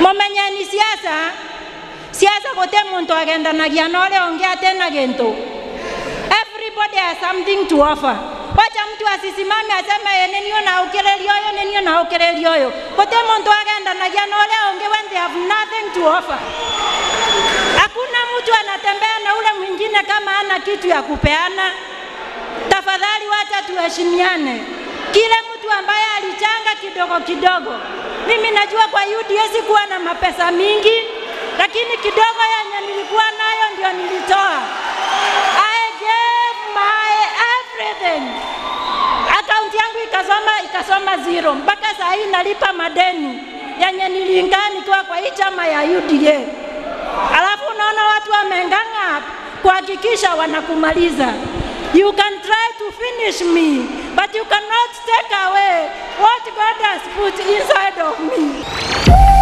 mumenyeni siasa siasa gute muntu agendanagia na uria ungi atena gintu everybody has something to offer wacha mtu asisimame aseme "Eh, nini unaukiriria uyu nini unaukiriria uyu gute muntu agendanagia na uria ungi when they have nothing to offer hakuna mtu anatembea na ule mwingine kama ana kitu ya kupeana tafadhali wacha tuheshimiane kile mtu ambaye alichanga kidogo kidogo mimi najua kwa UDA sikuwa na mapesa mingi lakini kidogo yenye nilikuwa nayo ndio nilitoa I gave my everything akaunti yangu ikasoma ikasoma zero mpaka saa hii nalipa madeni yenye niliingaa nikiwa kwa hii chama ya UDA alafu unaona watu wameng'ang'a kuhakikisha wanakumaliza you can try to finish me but you cannot take away what God has put inside of me